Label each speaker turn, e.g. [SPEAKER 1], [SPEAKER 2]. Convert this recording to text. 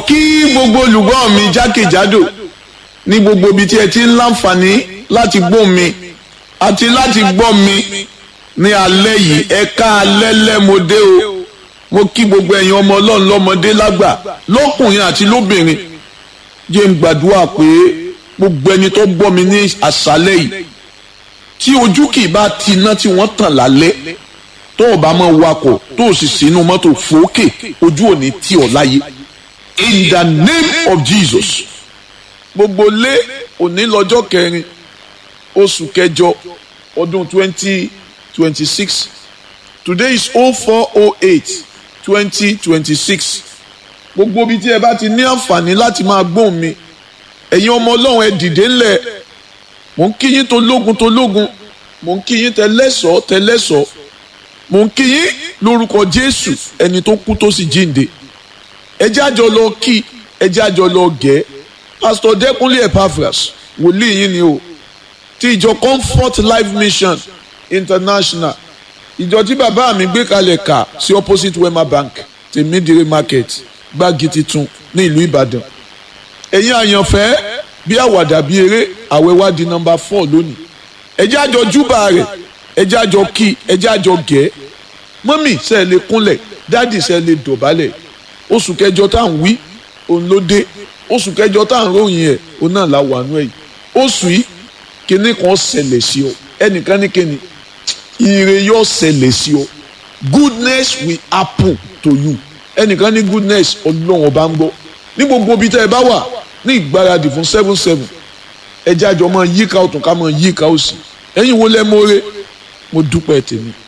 [SPEAKER 1] kí gbogbo olùgbọ́ mi jákèjádò ní gbogbo ibi tí ẹ ti ń láǹfààní láti gbọ́ mi àti láti gbọ́ mi ní alẹ́ yìí ẹ ká alẹ́ lẹ́mọdé o mo kí gbogbo ẹ̀yin ọmọ ọlọ́run lọ́mọdé lágbà lọ́kùnrin àti lóbìnrin jẹ́ ń gbàdúrà pé gbogbo ẹni tó gbọ́ mi ní àṣálẹ́ yìí tí ojú kì í bá ti iná tí wọ́n tàn lálẹ́ tó o bá máa wakọ̀ tó o sì sínú mọ́tò fòókè ojú ò ní tì ọ́ láyé in the name of Jesus gbogbo lé òní lọ́jọ́ kẹrin oṣù kẹjọ ọdún twenty twenty six today is oh four oh eight twenty twenty six gbogbo ibi tí ẹ bá ti ní àǹfààní láti máa gbóhùn mi ẹ̀yin ọmọ ọlọ́run ẹ dìde ńlẹ̀ mò ń kí yín tó lógun tó lógun mò ń kí yín tẹlẹ́sọ̀ tẹlẹ́sọ̀ mò ń kí yín lórúkọ jésù ẹni tó kú tó sì jíǹde ẹ jẹ́ àjọ lọ kí ẹ jẹ́ àjọ lọ gẹ̀ pásítọ̀ dẹ́kunlé epaphras wòlíì yín ni o ti ìjọ comfort life mission international ìjọ tí bàbá mi gbé kalẹ̀ kà sí opposite wema bank tèmídìrí market gbági titun ní ìlú ìbàdàn ẹ̀yin àyànfẹ́ bí àwàdà bí eré àwẹ̀ wá di nọmba four lónìí ẹjẹ́ àjọ júbà rẹ̀ ẹjẹ́ àjọ kí ẹjẹ́ àjọ gẹ̀ mọ́mì ṣe lè kúnlẹ̀ dáàdì ṣe lè dọ̀bálẹ̀ oṣù kẹjọ tá à ń wí òun ló dé oṣù kẹjọ tá à ń ròyìn ẹ̀ òun náà la wà nú ẹ̀ yìí oṣù yìí kinní kan ṣẹlẹ̀ sí ọ ẹnìkan ní kinní ire yóò ṣẹlẹ̀ sí ọ goodness will happen to you ẹnìkan ní goodness ọlọ́run ọba ń gbọ́ ní gbogbo ibi tẹ́ ẹ bá wà ní ìgbáradì fún seven seven ẹjẹ́ àjọ máa yíká ọ̀tún ká máa yíká òsì ẹ̀yin wo lẹ́ mọ́re mo dúpẹ́ tèmi